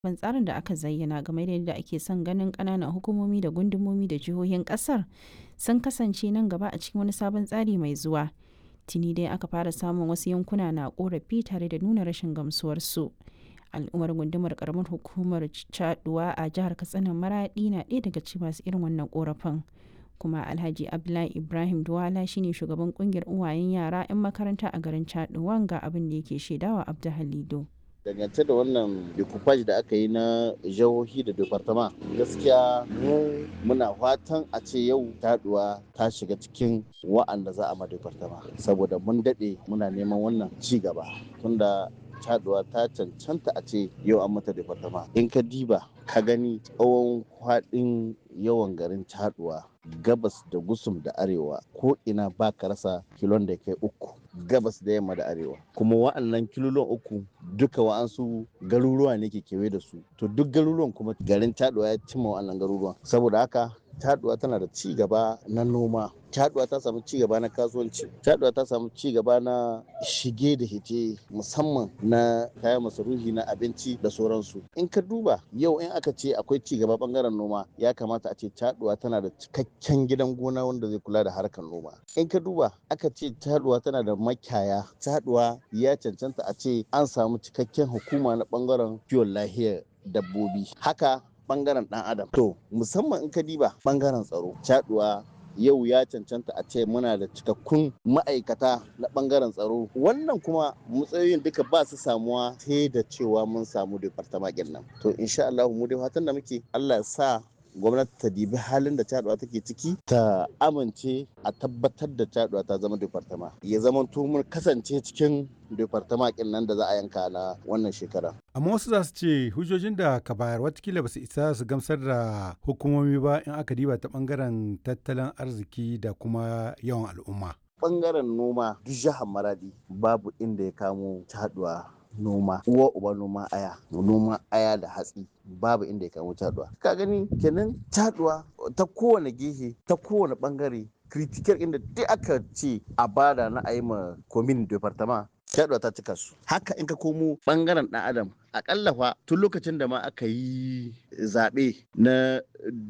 ban tsarin da aka zayyana game da yadda ake son ganin ƙananan hukumomi da gundumomi da jihohin ƙasar sun kasance nan gaba a cikin wani sabon tsari mai zuwa. Tuni dai aka fara samun wasu yankuna na ƙorafi tare da nuna rashin gamsuwarsu. Al'ummar gundumar ƙaramar hukumar Caɗuwa a jihar Katsina Maraɗi na ɗaya daga cikin masu irin wannan ƙorafin. kuma alhaji abdullahi ibrahim duwala shine shugaban kungiyar uwayen yara 'yan makaranta a garin chaduwan ga abin da yake shaidawa abdu halido dangance da wannan decoupage da aka yi na jihohi da departama gaskiya mu muna fatan a ce yau taduwa ta shiga cikin wa'anda za a ma departama saboda mun daɗe muna neman wannan ci gaba tunda caduwa ta cancanta a ce yau an mata departama in ka diba ka gani tsawon kwaɗin yawan garin caduwa gabas da gusum da arewa ko ina ba ka rasa kilon da kai uku gabas da yamma da arewa kuma wa'annan kilolon uku duka wa'ansu garuruwa ne ke kewaye da su to duk garuruwan kuma garin caduwa ya cimma wa'annan garuruwan saboda haka caduwa tana da ci gaba na noma caduwa ta samu ci gaba na kasuwanci caduwa ta samu ci gaba na shige da hite musamman na kayan masarufi na abinci da sauransu in ka duba yau in aka ce akwai ci gaba bangaren noma ya kamata a ce caduwa tana da cikakken gidan gona wanda zai kula da harkar noma in ka duba aka ce caduwa tana da makiyaya caduwa ya cancanta a ce an samu cikakken hukuma na bangaren kiwon lahiyar dabbobi haka bangaren dan adam to musamman in ka diba bangaren tsaro caduwa yau ya cancanta a ce muna da cikakkun ma'aikata na bangaren tsaro wannan kuma matsayoyin duka ba su samuwa sai da cewa mun samu departamakin nan to insha Allah mu dai fatan da muke Allah ya sa gwamnati ta dibi halin da caduwa take ciki ta amince a tabbatar da caduwa ta zama departama ya zama mun kasance cikin departama kin nan da za a yanka na wannan shekara amma wasu za su ce hujjojin da ka bayar watakila ba su isa su gamsar da hukumomi ba in aka diba ta bangaren tattalin arziki da kuma yawan al'umma bangaren noma duk jihar maradi babu inda ya kamo caduwa noma uwa uba noma aya noma aya da hatsi babu inda ya kamo taduwa ka gani kenan taduwa ta kowane gehe ta kowane bangare critical inda duk aka ce a bada na a yi ma komin departama taduwa ta cika su haka in ka komo bangaren dan adam akalla fa tun lokacin da ma aka yi zaɓe na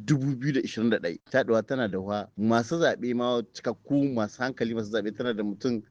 2021 taɗuwa tana da wa masu zaɓe ma cikakku masu hankali masu zaɓe tana da mutum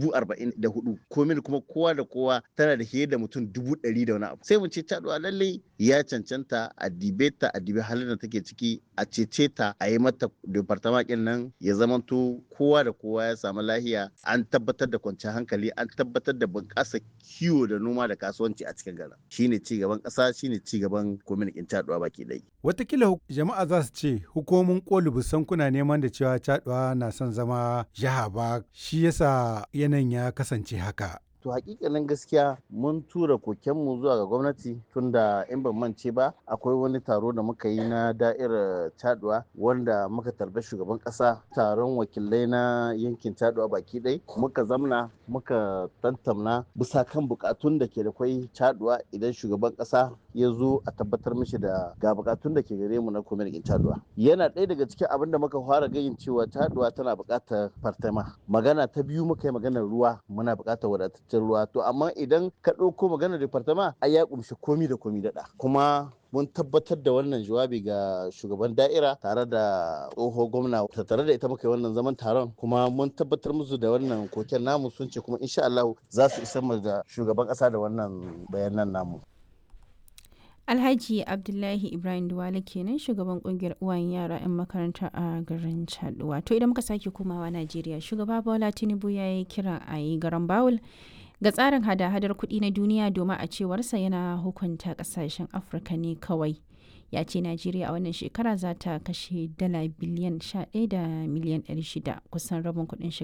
44 komin kuma kowa da kowa tana da fiye da mutum 100 da wani abu sai mu ce taɗuwa lallai ya cancanta a dibe ta a dibe halin da take ciki a cece ta a yi mata departamakin nan ya zamanto kowa da kowa ya samu lahiya an tabbatar da kwanciyar hankali an tabbatar da bunƙasa kiwo da noma da kasuwanci a cikin garin shine ci gaban ƙasa shine ci gaban kwamitin caduwa baki ɗaya. Watakila jama'a za su ce hukumomin koli busan kuna neman da cewa caduwa na son zama jiha ba shi yasa yanayin ya kasance haka. to hakikanin gaskiya mun tura kokenmu zuwa ga gwamnati tunda in ban mance ba akwai wani taro da muka yi na da'irar caduwa wanda muka tarbi shugaban kasa taron wakilai na yankin caduwa baki ɗai muka zamna muka tantamna bisa kan bukatun da ke da kwai caduwa idan shugaban kasa ya zo a tabbatar mishi da ga bukatun da ke gare mu na kwamitin caduwa yana ɗaya daga cikin abin da muka fara gayin cewa caduwa tana buƙatar fartama magana ta biyu muka yi maganar ruwa muna buƙatar wadataccen ruwa to amma idan ka ɗauko maganar departama ai ya kumshi komi da komi daɗa kuma mun tabbatar da wannan jawabi ga shugaban da'ira tare da tsoho gwamna tare da ita muka yi wannan zaman taron kuma mun tabbatar musu da wannan koken namu sun ce kuma insha Allah za su isa da shugaban ƙasa da wannan bayanan namu Alhaji Abdullahi Ibrahim Duwale kenan shugaban kungiyar uwayen yara 'yan makaranta a garin Chaduwa. To idan muka sake komawa Najeriya, shugaba Bola Tinubu ya yi kira a yi garan Bawul ga tsarin hada-hadar kuɗi na duniya domin a cewarsa yana hukunta ƙasashen Afirka ne kawai. Ya ce Najeriya a wannan shekara za ta kashe dala biliyan 11 da miliyan 600 kusan rabin kuɗin shiga